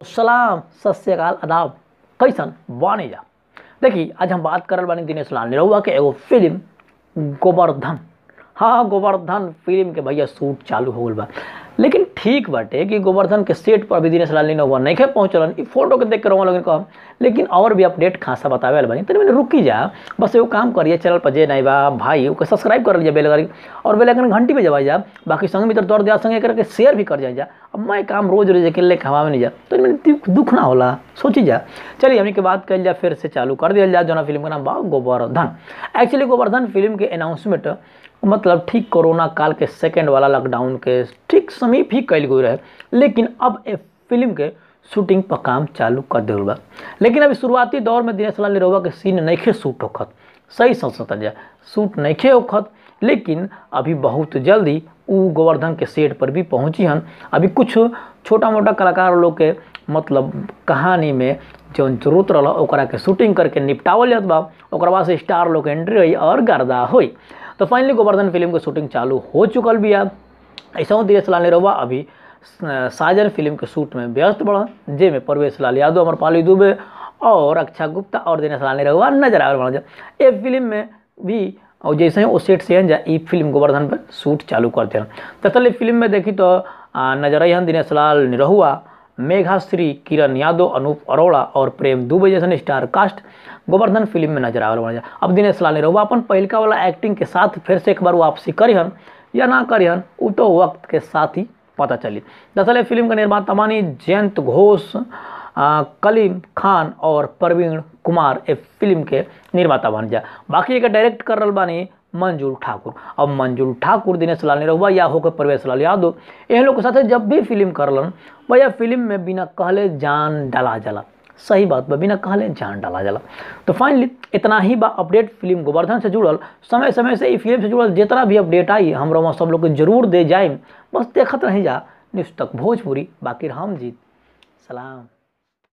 सलाम सत श्रीकाल आदाब कैसन बानी जा देखी आज हम बात करल बानी दिनेश लाल निरहुआ के एगो फिल्म गोवर्धन हाँ गोवर्धन फिल्म के भैया शूट चालू हो गल बा लेकिन ठीक बाटे कि गोवर्धन के सेट पर भी दिनेश लाल निरहुआ नहीं खे पहुँचलन ई फोटो के देख के रहुआ लोगन कहम लेकिन और भी अपडेट खासा बतावे वाला बानी तनी मैंने रुकी जा बस एगो काम करिए चैनल पर जे नहीं बा भाई ओके सब्सक्राइब कर लीजिए बेल करी और बेल आइकन घंटी पे जबा जा बाकी संग मित्र दौड़ दिया संगे करके शेयर भी कर जाए जा अब मैं काम रोज रोज अकेले खवावे नहीं जा तो मैंने दुख दुख ना होला सोची जा चलिए हमने के बात कर जा फिर से चालू कर दिया जा जोना फिल्म का नाम बा गोवर्धन एक्चुअली गोवर्धन फिल्म के अनाउंसमेंट मतलब ठीक कोरोना काल के सेकेंड वाला लॉकडाउन के ठीक समीप ही कैल गई रहे लेकिन अब ए फिल्म के शूटिंग पर काम चालू कर दिल बा लेकिन अभी शुरुआती दौर में दिनेश लाल निरहुआ के सीन नइखे शूट होखत सही सोच सकता जाए शूट नइखे होखत लेकिन अभी बहुत जल्दी उ गोवर्धन के सेट पर भी पहुंची हन अभी कुछ छोटा मोटा कलाकार लोग के मतलब कहानी में जौन जरूरत रहा ओकरा के शूटिंग करके निपटावल जात बा ओकरा बाद से स्टार लोग के एंट्री हुई और गर्दा हुई तो फाइनली गोवर्धन फिल्म के शूटिंग चालू हो चुकल भी है ऐसा दिनेश लाल निरहुआ अभी साजन फिल्म के शूट में व्यस्त बढ़ जेमे परवेश लाल यादव अमरपाली दुबे और अक्षा गुप्ता और दिनेश लाल निरहुआ नजर आवे बड़ा ये फिल्म में भी और जैसे ही वो सेट से जा ई फिल्म गोवर्धन पर शूट चालू करते हैं दरअसल फिल्म में देखी तो आ, नजर आई हन दिनेश लाल निरहुआ मेघाश्री किरण यादव अनूप अरोड़ा और प्रेम दुबे जैसन स्टार कास्ट गोवर्धन फिल्म में नजर आवे बड़ा अब दिनेश लाल निरहुआ अपन पहिलका वाला एक्टिंग के साथ फिर से एक बार वापसी करिहन या ना करिहन वो तो वक्त के साथ ही पता चली दरअसल फिल्म का निर्माता मानी जयंत घोष कलीम खान और प्रवीण कुमार ए फिल्म के निर्माता बन जा बाकी एक डायरेक्ट कर रहा बानी मंजूर ठाकुर अब मंजूर ठाकुर दिनेश लाल निरहुआ या होकर प्रवेश लाल यादव एहन लोग के साथ जब भी फिल्म करलन भैया फिल्म में बिना कहले जान डाला जाला सही बात बा बिना कहले जान डाला जाला तो फाइनली इतना ही बा अपडेट फिल्म गोवर्धन से जुड़ल समय समय से ई फिल्म से जुड़ल जितना भी अपडेट आई हम वहाँ सब लोग के जरूर दे जाए बस देखत रही जा न्यूज़ तक भोजपुरी बाकी हम जीत सलाम